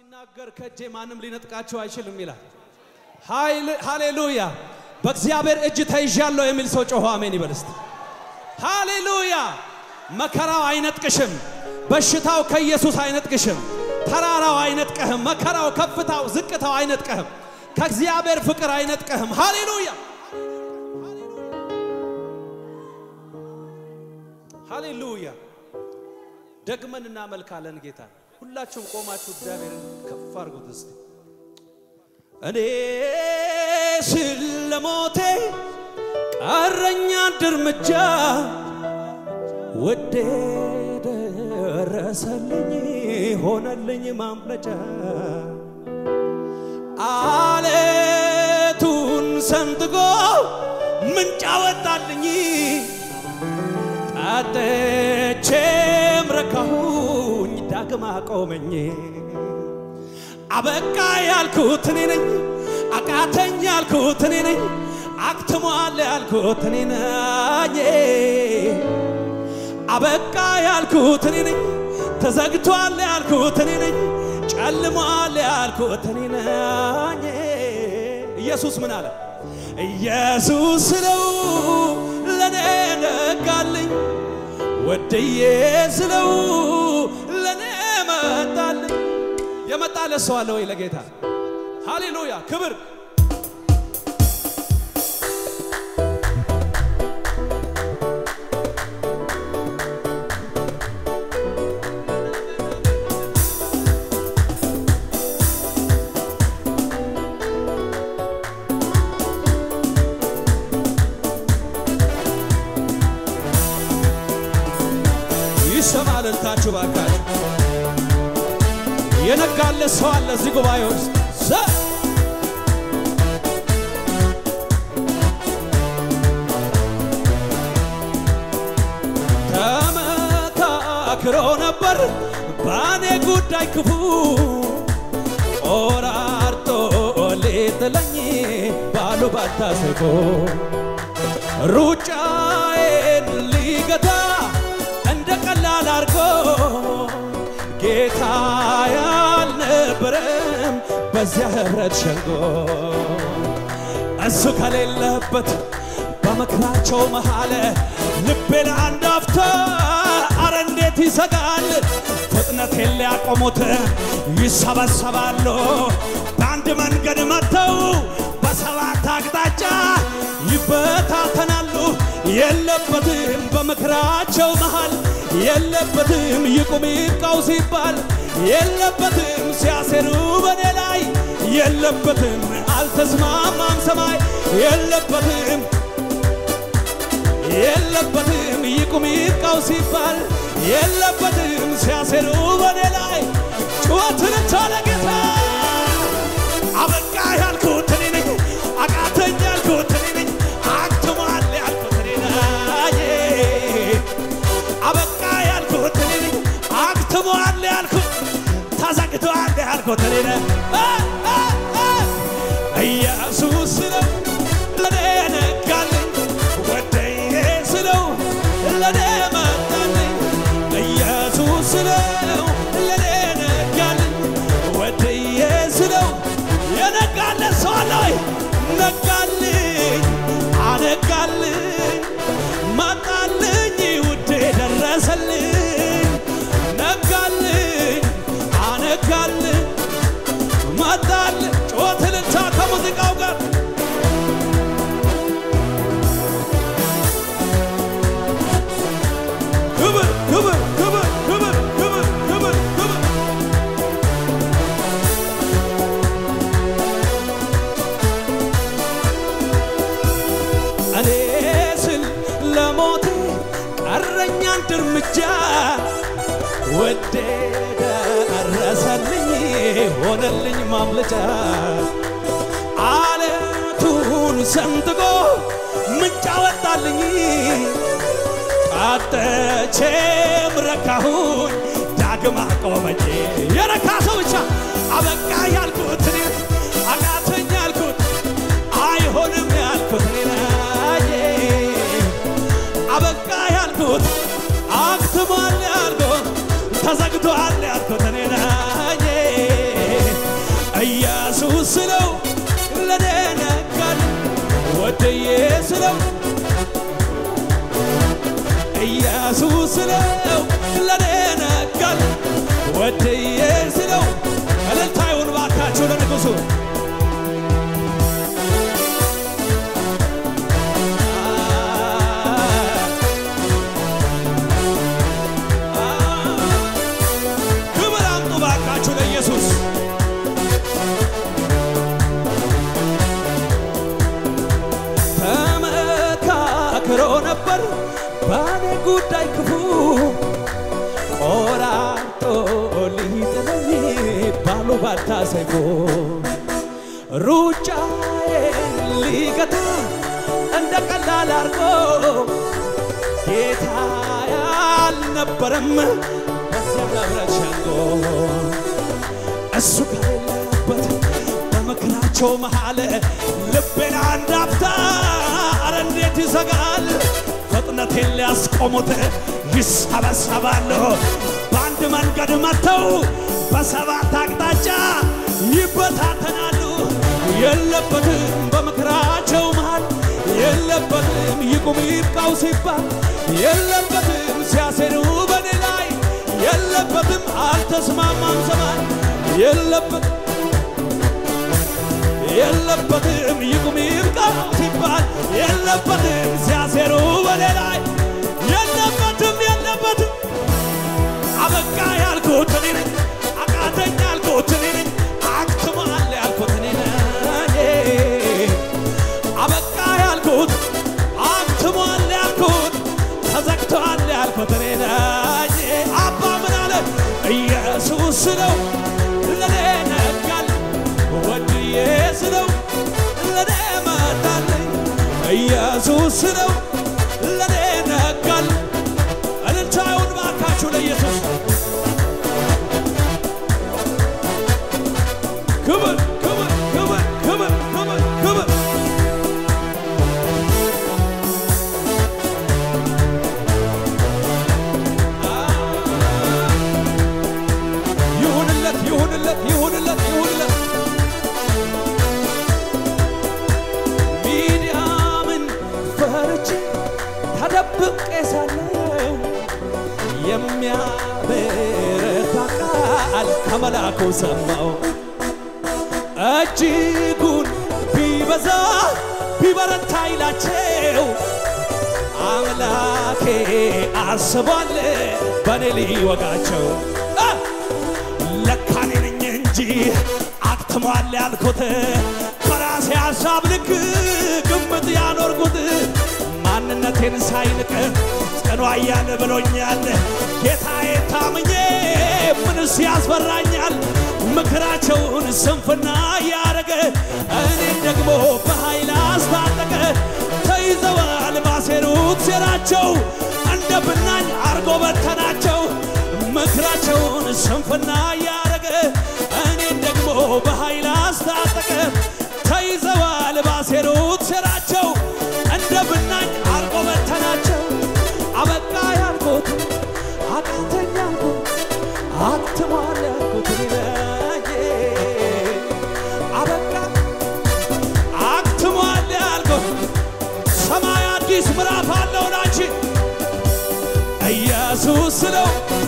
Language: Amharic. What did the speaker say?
ሲናገር ከእጄ ማንም ሊነጥቃቸው አይችልም ይላል። ሃሌሉያ! በእግዚአብሔር እጅ ተይዣለሁ የሚል ሰው ጮሆ አሜን ይበል እስቲ። ሃሌሉያ! መከራው አይነጥቅሽም። በሽታው ከኢየሱስ አይነጥቅሽም። ተራራው አይነጥቀህም። መከራው፣ ከፍታው፣ ዝቅታው አይነጥቀህም። ከእግዚአብሔር ፍቅር አይነጥቀህም። ሃሌሉያ! ሃሌሉያ! ደግመን እናመልካለን ጌታ። ሁላችሁም ቆማችሁ እግዚአብሔርን ከፍ አድርጉት እስቲ። እኔ ስለሞቴ ቀረኛ አንድ እርምጃ ወዴ ደረሰልኝ ሆነልኝ ማምለጫ አለቱን ሰንጥቆ ምንጭ አወጣልኝ ጠጥቼም ረካሁኝ ዳግም አቆመኝ አበቃ ያልኩት እኔ ነኝ አቃተኝ ያልኩት እኔ ነኝ አክትሟል ያልኩት እኔ ነኝ አበቃ ያልኩት እኔ ነኝ ተዘግቷል ያልኩት እኔ ነኝ ጨልሟል ያልኩት እኔ ነኝ ኢየሱስ ምን አለ ኢየሱስ ስለው ለኔ ነጋልኝ ወድዬ ስለው ለኔ መጣልኝ የመጣለት ሰው አለ ወይ ለጌታ ሃሌሉያ ክብር ይሰማል እልልታችሁ ባካችሁ የነጋለት ሰው አለ እዚህ ጉባኤ ውስጥ ዘ ተመካክሮ ነበር በእኔ ጉዳይ ክፉ ቆራርጦ ሊጥለኝ ባሉ ባታሰቆ ሩጫዬን ሊገታ እንደ ቀላል አርጎ ጌታ ያልነበረም በዚያ ህብረት ሸንጎ እሱ ከሌለበት በመከራቸው መሃል ልቤ ለአንድ አፍታ አረ እንዴት ይሰጋል። ፍጥነቴን ሊያቆሙት ይሰበሰባሉ። በአንድ መንገድ መጥተው በሰባት አቅጣጫ ይበታተናሉ። የለበትም በምክራቸው መሃል የለበትም ይቁም ይብቃው ሲባል የለበትም ሲያሴሩ በኔ ላይ የለበትም አልተስማማም ሰማይ የለበትም የለበትም ይቁም ይብቃው ሲባል የለበትም ሲያሴሩ በኔ ላይ ጩኸትን ቻለ ጌታ አበቃ ያልኩት እኔ ነኝ አቃተኝ ያልኩት እኔ ነኝ አክትሟል ያልኩት እኔ ነኝ አበቃ ያልኩት እኔ ነኝ አክትሟል ያልኩት ተዘግቷል ያልኩት እኔ ነኝ ኢየሱስ ነው ለኔ ነጋልኝ ወደዬ ስለው ለኔ መጣልኝ ኢየሱስ ነው ለኔ ነጋልኝ ወደዬ ስለው የነጋለት ሰው አለ ወይ? ነጋልኝ አነጋልኝ መጣልኝ ውዴ ደረሰልኝ ነጋልኝ አነጋልኝ መጣልኝ ጮት ልልታ ከሙዚቃው ጋር ክብር ክብር ክብር ክብር ክብር ክብር ክብር እኔ ስል ለሞቴ ቀረኝ አንድ እርምጃ ወዴ ደረሰልኝ ሆነልኝ ማምለጫ አለቱን ሰንጥቆ ምንጭ አወጣልኝ ጠጥቼም ረካሁኝ ዳግም አቆመኝ የረካ ሰው ብቻ አበቃ ያልኩት እኔ አቃተኝ ያልኩት አይሆንም ያልኩት እኔ ነኝ አበቃ ያልኩት አክትሟል ያልኩት ተዘግቷል ያልኩት እኔ ነኝ ኢየሱስ ስለው ለኔ ነጋል ወድዬ ስለው እልልታ ይሁን ባካችሁ ለንጉሡ ክብር አምጡ ባካችሁ ለኢየሱስ ተመካክሮ ነበር ባኔ ጉዳይ ክፉ ቆራርጦ ሊጥለኝ ባሉ ባታ ሰይፎ ሩጫዬን ሊገታ እንደ ቀላል አርጎ ጌታ ያልነበረም በዚያ ህብረት ሸንጎ እሱ ከሌለበት በምክራቸው መሃል ልቤን አንድ አፍታ አረ እንዴት ይዘጋል ፍጥነቴን ሊያስቆሙት ይሰበሰባሉ በአንድ መንገድ መጥተው በሰባት አቅጣጫ ይበታተናሉ የለበትም በምክራቸው መሃል የለበትም ይቁም ይብቃው ሲባል የለበትም ሲያሴሩ በኔ ላይ የለበትም አልተስማማም ዘመን የለበትም የለበትም ይቁም ይብቃው ሲባል የለበትም ሲያሴሩ በኔ ላይ የለበትም የለበትም አበቃ ያልኩት እኔ ነኝ አቃተኝ ያልኩት እኔ ነኝ አክትሟል ያልኩት እኔ ነኝ አበቃ ያልኩት አክትሟል ያልኩት ተዘግቷል ያልኩት እኔ ነኝ አባ ምን አለ ኢየሱስ ነው ለኔ ነጋል ወድዬ ስለው ለኔ መጣልኝ ኢየሱስ ነው ለኔ ነጋል እልልታውን ባካችሁ ለኢየሱስ ክብር ክብር ክብር ክብር ክብር ክብር ይሁንለት ይሁንለት ይሁንለት ይሁንለት ሚዲያምን ፈርቼ ተደብቄ ሳለው የሚያበረታ ቃል ከመላኩ ሰማው እጅጉን ቢበዛ ቢበረታ ይላቸው አምላኬ አስቧል በኔ ሊወጋቸው አ! ለካ እኔ ነኝ እንጂ አክትሟል ያልኩት በራሴ ሀሳብ ልክ ግምት ያኖርኩት ማንነቴን ሳይንቅ ጽኑ ኃያል ብሎኛል ጌታዬ ታምኜ ምንስ ያስፈራኛል ምክራቸውን ስንፍና ያረገ እኔን ደግሞ በኃይል አስታጠቀ ተይዘዋል ባሴሩት ሴራቸው እንደ ብናኝ አርጎ በተናቸው ምክራቸውን ስንፍና ያረገ እኔን ደግሞ በኃይል አስታጠቀ ተይዘዋል ባሴሩት ሴራቸው እንደ ብናኝ አርጎ በተናቸው አበቃ ያልኩት አቃተኝ ያልኩት አክትሟል ያልኩት እኔ ነኝ አበቃ አክትሟል ያልኩት ሰማይ አዲስ ምዕራፍ አለው ላንቺ ኢየሱስ ስለው